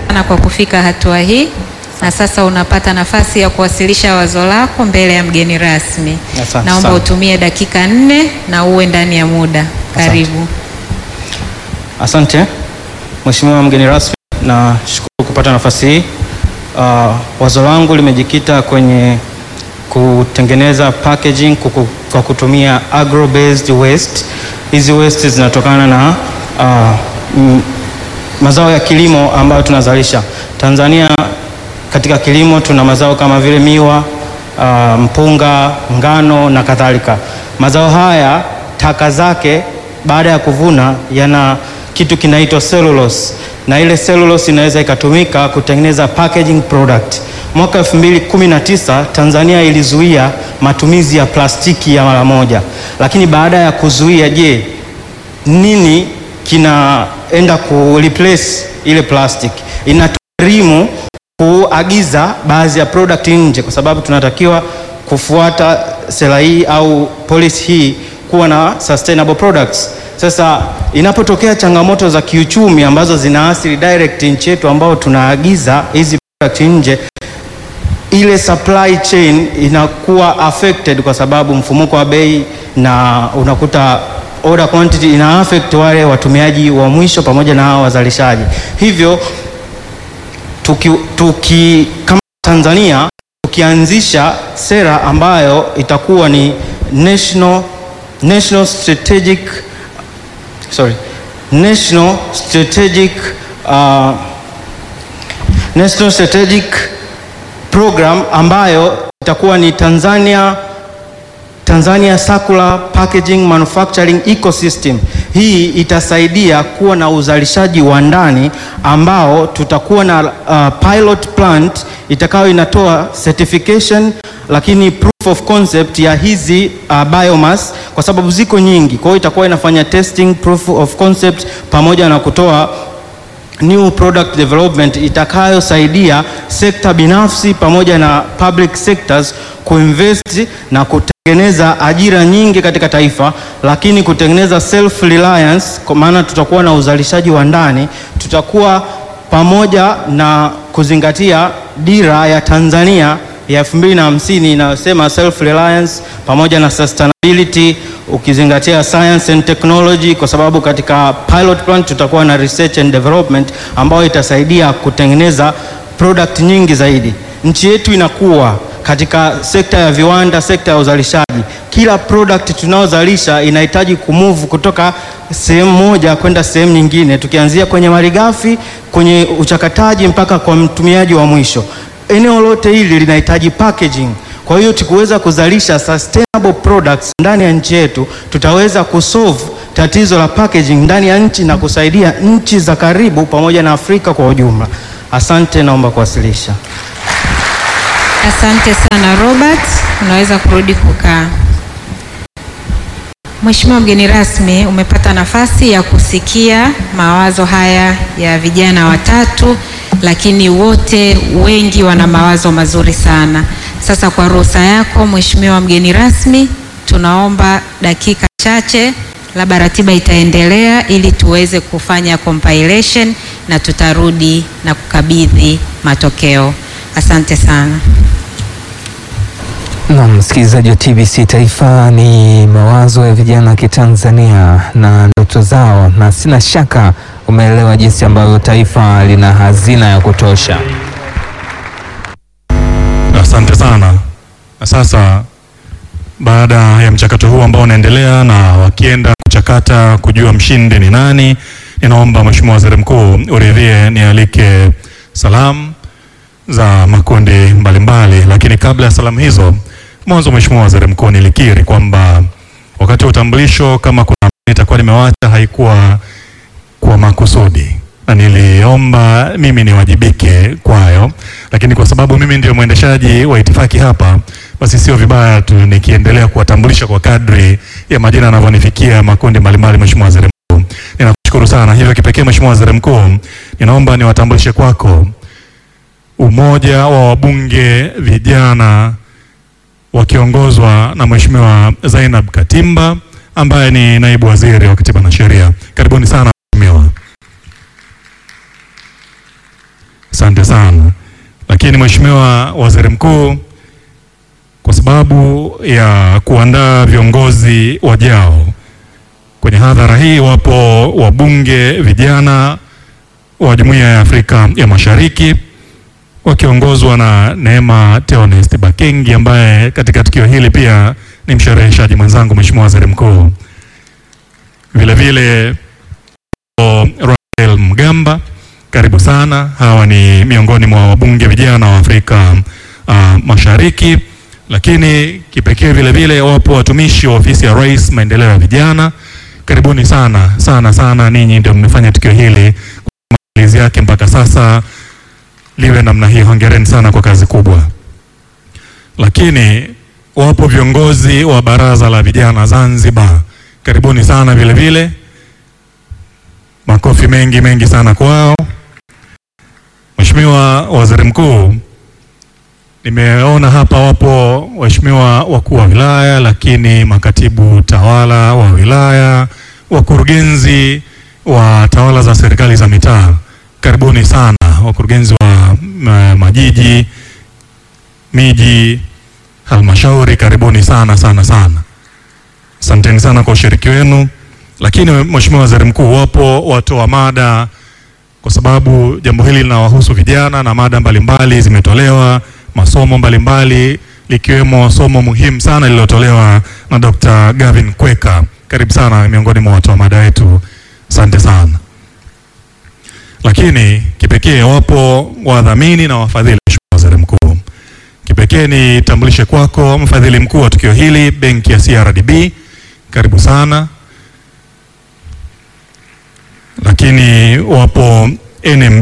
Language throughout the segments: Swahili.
sana kwa kufika hatua hii na sasa unapata nafasi ya kuwasilisha wazo lako mbele ya mgeni rasmi. Asante Naomba sana. utumie dakika nne na uwe ndani ya muda. Karibu. Asante Mheshimiwa mgeni rasmi, nashukuru kupata nafasi hii. Uh, wazo langu limejikita kwenye kutengeneza packaging kuku, kwa kutumia agro based waste. Hizi waste zinatokana na uh, m, mazao ya kilimo ambayo tunazalisha Tanzania. Katika kilimo tuna mazao kama vile miwa, uh, mpunga, ngano na kadhalika. Mazao haya taka zake baada ya kuvuna yana kitu kinaitwa cellulose na ile cellulose inaweza ikatumika kutengeneza packaging product. Mwaka 2019 Tanzania ilizuia matumizi ya plastiki ya mara moja, lakini baada ya kuzuia, je, nini kinaenda ku replace ile plastic? Inatugharimu kuagiza baadhi ya product nje, kwa sababu tunatakiwa kufuata sera hii au policy hii kuwa na sustainable products. Sasa inapotokea changamoto za kiuchumi ambazo zinaathiri direct nchi yetu ambao tunaagiza hizi product nje, ile supply chain inakuwa affected kwa sababu mfumuko wa bei na unakuta order quantity ina affect wale watumiaji wa mwisho pamoja na hao wazalishaji. Hivyo tuki, tuki kama Tanzania tukianzisha sera ambayo itakuwa ni national, national strategic sorry, national strategic uh, national strategic program ambayo itakuwa ni Tanzania Tanzania Circular Packaging Manufacturing Ecosystem. Hii itasaidia kuwa na uzalishaji wa ndani ambao tutakuwa na uh, pilot plant itakayo inatoa certification lakini proof of concept ya hizi uh, biomass kwa sababu ziko nyingi. Kwa hiyo itakuwa inafanya testing, proof of concept pamoja na kutoa new product development itakayosaidia sekta binafsi pamoja na public sectors kuinvest na kutengeneza ajira nyingi katika taifa, lakini kutengeneza self reliance, kwa maana tutakuwa na uzalishaji wa ndani, tutakuwa pamoja na kuzingatia dira ya Tanzania ya 2050 inayosema self reliance pamoja na sustainability ukizingatia science and technology, kwa sababu katika pilot plant tutakuwa na research and development ambayo itasaidia kutengeneza product nyingi zaidi. Nchi yetu inakuwa katika sekta ya viwanda, sekta ya uzalishaji. Kila product tunayozalisha inahitaji kumove kutoka sehemu moja kwenda sehemu nyingine, tukianzia kwenye malighafi, kwenye uchakataji mpaka kwa mtumiaji wa mwisho. Eneo lote hili linahitaji packaging. Kwa hiyo tukiweza kuzalisha sustainable products ndani ya nchi yetu, tutaweza kusolve tatizo la packaging ndani ya nchi na kusaidia nchi za karibu pamoja na Afrika kwa ujumla. Asante, naomba kuwasilisha. Asante sana Robert, unaweza kurudi kukaa. Mheshimiwa mgeni rasmi, umepata nafasi ya kusikia mawazo haya ya vijana watatu, lakini wote wengi wana mawazo mazuri sana. Sasa kwa ruhusa yako Mheshimiwa mgeni rasmi, tunaomba dakika chache, labda ratiba itaendelea ili tuweze kufanya compilation na tutarudi na kukabidhi matokeo. Asante sana. Na msikilizaji wa TBC Taifa, ni mawazo ya vijana wa Kitanzania na ndoto zao, na sina shaka umeelewa jinsi ambavyo taifa lina hazina ya kutosha. Asante sana. Na sasa baada ya mchakato huu ambao unaendelea na wakienda kuchakata kujua mshindi ni nani, ninaomba Mheshimiwa Waziri Mkuu uridhie nialike salamu za makundi mbalimbali, lakini kabla ya salamu hizo, mwanzo Mheshimiwa Waziri Mkuu, nilikiri kwamba wakati wa utambulisho kama kuna itakuwa nimewacha haikuwa kwa makusudi na niliomba mimi niwajibike kwayo, lakini kwa sababu mimi ndio mwendeshaji wa itifaki hapa, basi sio vibaya tu nikiendelea kuwatambulisha kwa kadri ya majina yanavyonifikia makundi mbalimbali. Mheshimiwa Waziri Mkuu, ninakushukuru sana. Hivyo kipekee, Mheshimiwa Waziri Mkuu, ninaomba niwatambulishe kwako umoja wa wabunge vijana wakiongozwa na Mheshimiwa Zainab Katimba ambaye ni naibu waziri wa Katiba na Sheria. Karibuni sana Mheshimiwa. Mheshimiwa Waziri Mkuu, kwa sababu ya kuandaa viongozi wajao kwenye hadhara hii, wapo wabunge vijana wa Jumuiya ya Afrika ya Mashariki wakiongozwa na Neema Theonest Bakengi ambaye katika tukio hili pia ni mshereheshaji mwenzangu, Mheshimiwa Waziri Mkuu. Vile vile Rafael Mgamba, karibu sana. Hawa ni miongoni mwa wabunge vijana wa Afrika uh, Mashariki, lakini kipekee vile vile wapo watumishi wa ofisi ya Rais maendeleo ya vijana. Karibuni sana sana sana, ninyi ndio mmefanya tukio hili maandalizi yake mpaka sasa liwe namna hii. Hongereni sana kwa kazi kubwa. Lakini wapo viongozi wa baraza la vijana Zanzibar, karibuni sana vile vile, makofi mengi mengi sana kwao. Mheshimiwa Waziri Mkuu, nimeona hapa wapo waheshimiwa wakuu wa wilaya, lakini makatibu tawala wa wilaya, wakurugenzi wa tawala za serikali za mitaa, karibuni sana wakurugenzi wa ma, majiji, miji, halmashauri, karibuni sana sana sana. Asanteni sana kwa ushiriki wenu. Lakini Mheshimiwa Waziri Mkuu, wapo watoa mada kwa sababu jambo hili linawahusu vijana na mada mbalimbali zimetolewa, masomo mbalimbali likiwemo somo muhimu sana lililotolewa na Dr. Gavin Kweka. Karibu sana miongoni mwa watoa mada wetu, asante sana. Lakini kipekee wapo wadhamini na wafadhili. Mheshimiwa Waziri Mkuu, kipekee nitambulishe kwako mfadhili mkuu wa tukio hili, benki ya CRDB, karibu sana. Lakini wapo NMB,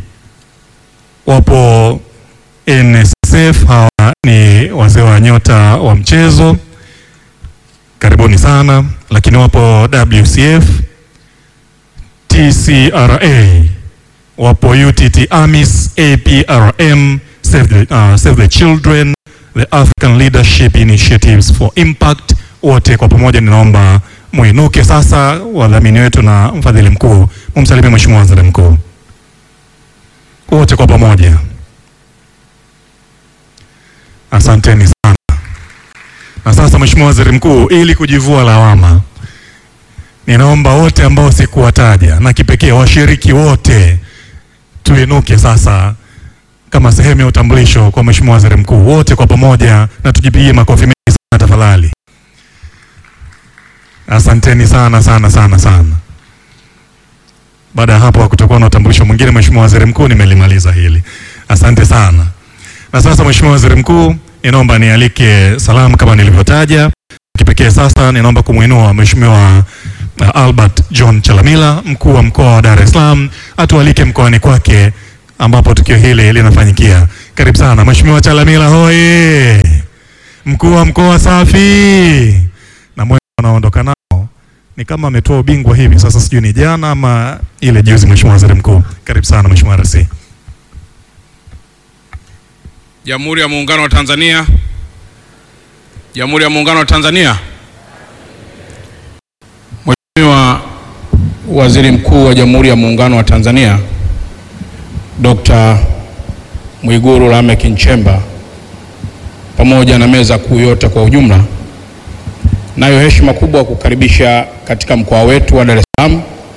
wapo NSSF, hawa ni wazee wa nyota wa mchezo, karibuni sana. Lakini wapo WCF, TCRA wapo UTT AMIS, APRM, Save the, uh, Save the Children, the African Leadership Initiatives for Impact. Wote kwa pamoja ninaomba muinuke sasa, wadhamini wetu na mfadhili mkuu, mumsalimie Mheshimiwa Waziri Mkuu. Wote kwa pamoja, asanteni sana. Na sasa Mheshimiwa Waziri Mkuu, ili kujivua lawama ninaomba wote ambao sikuwataja na kipekee washiriki wote tuinuke sasa kama sehemu ya utambulisho kwa Mheshimiwa Waziri Mkuu, wote kwa pamoja na tujipigie makofi mengi sana tafadhali. Asanteni sana sana sana sana. Baada ya hapo kutakuwa na utambulisho mwingine. Mheshimiwa Waziri Mkuu, nimelimaliza hili. Asante sana. Na sasa Mheshimiwa Waziri Mkuu, ninaomba nialike salamu kama nilivyotaja. Kipekee sasa ninaomba kumwinua Mheshimiwa uh, Albert John Chalamila, mkuu wa mkoa wa Dar es Salaam, atualike mkoani kwake ambapo tukio hili linafanyikia. Karibu sana Mheshimiwa Chalamila, hoye! Mkuu wa mkoa safi! Na mwe anaondoka nao ni kama ametoa ubingwa hivi sasa, sijui ni jana ama ile juzi. Mheshimiwa Waziri Mkuu, karibu sana Mheshimiwa RC. Jamhuri ya Muungano wa Tanzania. Jamhuri ya Muungano wa Tanzania. Mheshimiwa Waziri Mkuu wa Jamhuri ya Muungano wa Tanzania Dr. Mwigulu Lameck Nchemba pamoja na meza kuu yote kwa ujumla, nayo heshima kubwa kukaribisha katika mkoa wetu wa Dar es Salaam,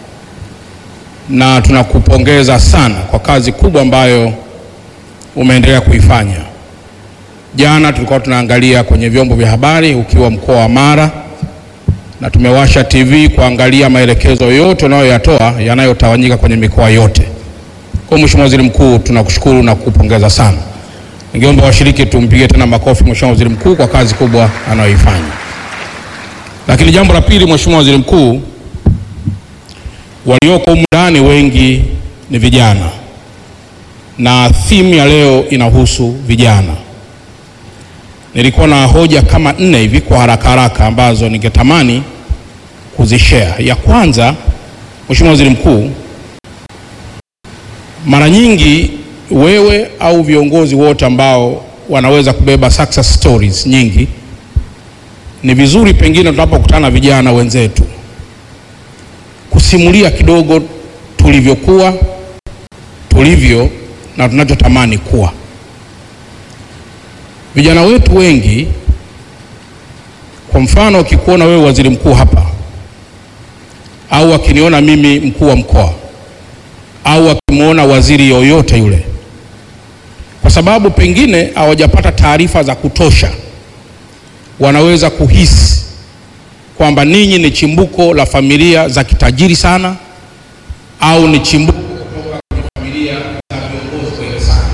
na tunakupongeza sana kwa kazi kubwa ambayo umeendelea kuifanya. Jana tulikuwa tunaangalia kwenye vyombo vya habari ukiwa mkoa wa Mara na tumewasha TV kuangalia maelekezo yote unayoyatoa yanayotawanyika kwenye mikoa yote. Kwa Mheshimiwa Waziri Mkuu, tunakushukuru na kukupongeza sana. Ningeomba washiriki tumpigie tena makofi Mheshimiwa Waziri Mkuu kwa kazi kubwa anayoifanya. Lakini jambo la pili, Mheshimiwa Waziri Mkuu, walioko humu ndani wengi ni vijana na theme ya leo inahusu vijana. Nilikuwa na hoja kama nne hivi kwa haraka haraka ambazo ningetamani kuzishare. Ya kwanza, Mheshimiwa Waziri Mkuu, mara nyingi wewe au viongozi wote ambao wanaweza kubeba success stories nyingi, ni vizuri pengine tunapokutana na vijana wenzetu kusimulia kidogo tulivyokuwa, tulivyo na tunachotamani kuwa. Vijana wetu wengi, kwa mfano, wakikuona wewe waziri mkuu hapa au akiniona mimi mkuu wa mkoa au akimwona waziri yoyote yule, kwa sababu pengine hawajapata taarifa za kutosha, wanaweza kuhisi kwamba ninyi ni chimbuko la familia za kitajiri sana au ni chimbuko kutoka kwenye familia za viongozi wengi sana.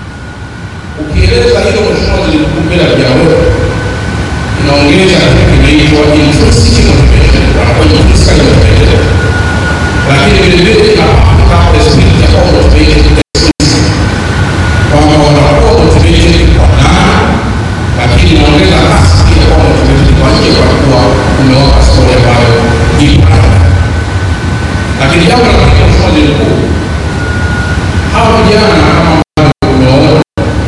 Ukieleza hilo Mheshimiwa Waziri Mkuu mbele ya vijana wetu, inaongeza kitu kinaitwa intrinsic motivation, wanakuwa intrinsically motivated, lakini vile vile inapatika spirit ya kuwa motivated extrinsically, kwamba wanakuwa motivated kwa ndani, lakini inaongeza kasi pia kuwa motivated kwa nje, kwa kuwa umewapa story ambayo ipo ndani. Lakini jambo la pili, Mheshimiwa Waziri Mkuu, hawa vijana kama ambavyo umewaona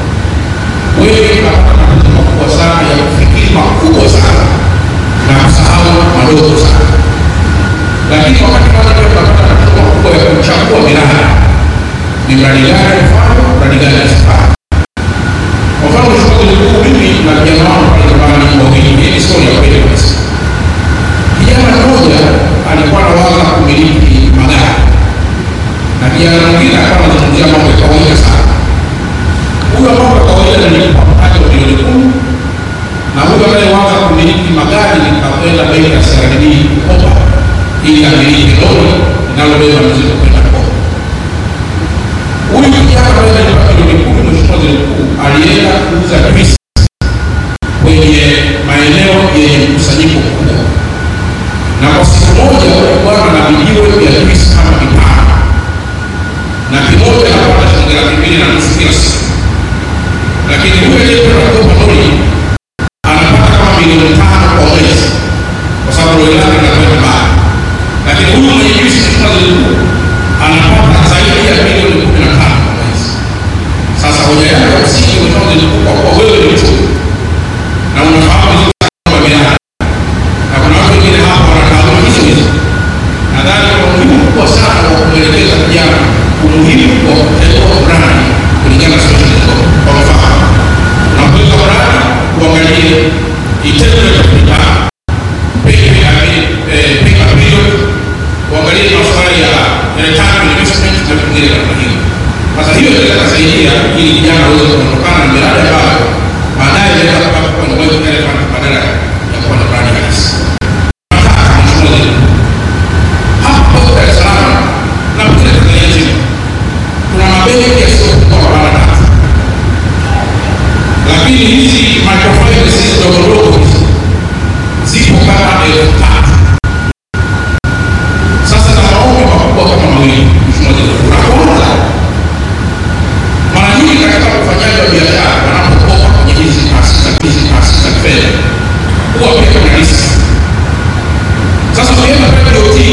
wengi wanapata matatizo makubwa sana ya kufikiri makubwa sana na kusahau madogo sana, lakini wakati mmoja pia tunapata matatizo makubwa ya kuchagua miradi, ni mradi gani mfano, mradi gani usifanye. Kwa mfano, Mheshimiwa Waziri Mkuu, mimi na vijana wangu pale nyumbani wawili, hii ni story ya kweli kabisa. Kijana mmoja alikuwa anawaza kumiliki magari na kijana mwingine alikuwa anazungumzia mambo ya kawaida sana. Huyo mambo ya kawaida nilimpa mtaji wa milioni kumi na huyo anayewaza kumiliki magari nikakwenda benki ya CRDB kukopa ili amiliki lori linalobeba mizigo kwenda Kongo. Huyu kijana ambaye alilipa milioni kumi, Mheshimiwa Waziri Mkuu, alienda kuuza juisi kwenye maeneo yenye mkusanyiko mkubwa, na kwa siku moja huyu bwana na vijiwe vya juisi kama vitano na kimoja anapata shilingi laki mbili na nusu kila siku, lakini huyu aliyekwenda kukopa lori anapata kama milioni tano kwa mwezi, kwa sababu lori lake linakwenda mbali, lakini huyu mwenye juisi Mheshimiwa Waziri Mkuu anapata zaidi ya milioni kumi na tano kwa mwezi. Sasa hoja yako ya msingi Mheshimiwa Waziri Mkuu, kwa kuwa wewe ni mchumi na unafahamu vizuri sana mambo ya miradi na kuna watu wengine hapa wana taaluma hizo hizo, nadhani kuna umuhimu mkubwa sana wa kumwelekeza kijana umuhimu wa kuteua mradi kulingana na situation zilizopo. Kwa mfano, unapoweka mradi uangalie internal rate of return, pay- I mean, eh, payback period, uangalie masuala ya ya return on investment na vingine kama hivyo. Sasa hiyo inaweza kusaidia ili kijana aweze kuondokana na miradi ambayo baadaye inaweza kupata kuwa ni wealth elephant badala ya kuwa na mradi halisi. Nataka Mheshimiwa Waziri Mkuu, hapa Dar es Salaam na pengine Tanzania nzima kuna mabenki yasiyopungua mara tatu, lakini hizi microfinance ndogo ndogo hizi zipo kama elfu tano